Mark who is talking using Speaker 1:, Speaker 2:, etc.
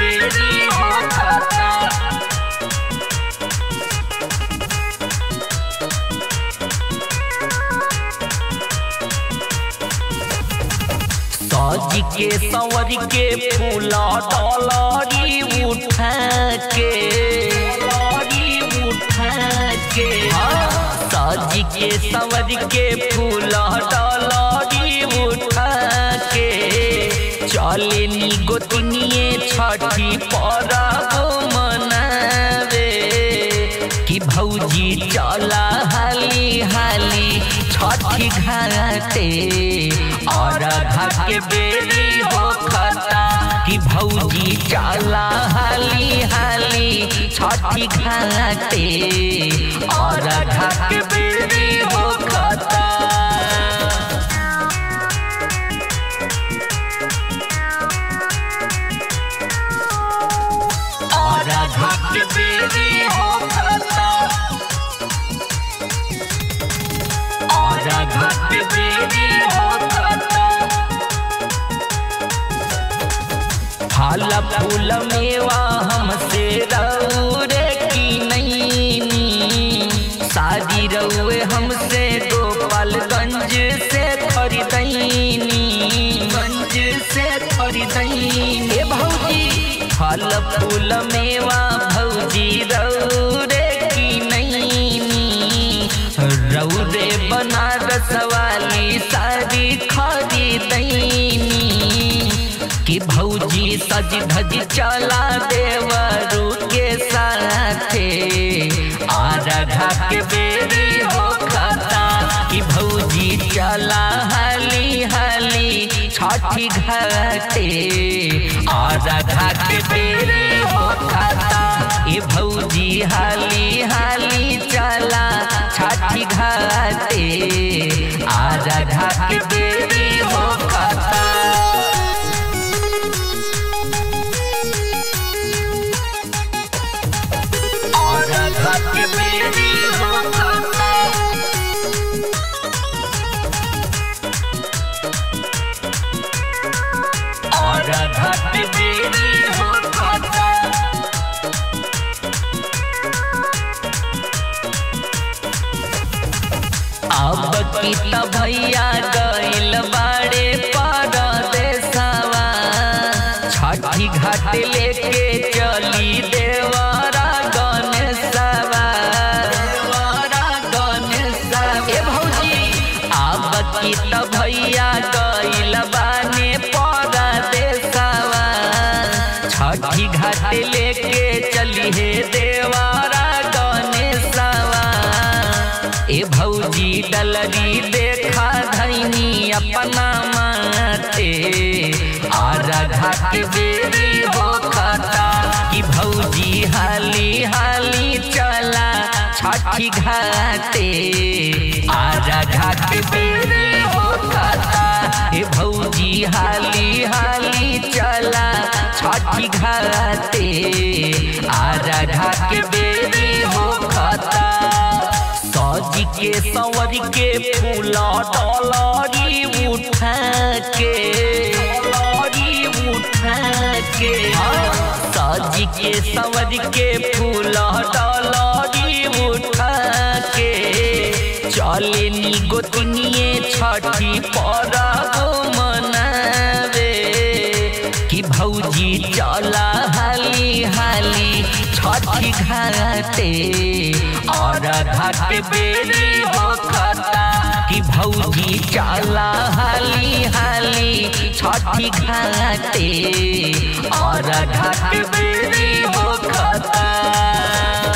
Speaker 1: बेरी हो खाता सज के संवर के फूला डॉलरी उठा के डॉलरी उठा के सज के संवर के फूला डॉलरी उठा के चले नी गोतनिए छठी परब मनावे कि भौजी चला हाली हाली छठी घाटे और के बेरी हो खता कि भौजी चला हाली हाली छठी घाटे और के बेरी हो खता और घट बेरी हो खाता और घट बेरी हो खाता फल फूल मेवा हमसे रौरे की नैनी शादी रउए हमसे गोपालगंज से खरीदैनी गंज से खरीदैनी ए भौजी फल फूल मेवा भौजी रौरे की नैनी रौरे बनारस वाली साड़ी खरीदैनी कि भौजी सज धज चला देवरू के साथे आरघा के बेरी हो खाता कि भौजी चला हाली हाली छठी घाटे आरघा के बेरी हो खाता ए भौजी हाली हाली चला छठी घाटे आरघा के बेरी हो खाता और घट बेरी हो खाता और घट बेरी हो खाता अब की त भैया गइल बाड़े परदेसवा छठी घाट लेके चली देवरा गणेशवा देवरा गणेशवा ए भौजी अब की त भैया गइल बाने परदेसवा छठी घाट लेके चली हे देवरा गणेशवा ए भौजी डलरी देखा धैनी अपना माते और घाट बेरी हो खाता कि भौजी हाली हाली चला छठी घाटे और घाट बेरी हो खाता ए भौजी हाली हाली चला छठी घाटे और घाट बेरी हो खाता सज के संवर के फूला डॉलरी उठा के डॉलरी उठा के सज के संवर के फूला डॉलरी उठा के चले नी गोतनिए छठी परब मनावे कि भौजी चला हाली हाली छठी घाटे और घाट बेरी हो खाता कि भौजी चला हाली हाली छठी घाटे और घाट बेरी हो खाता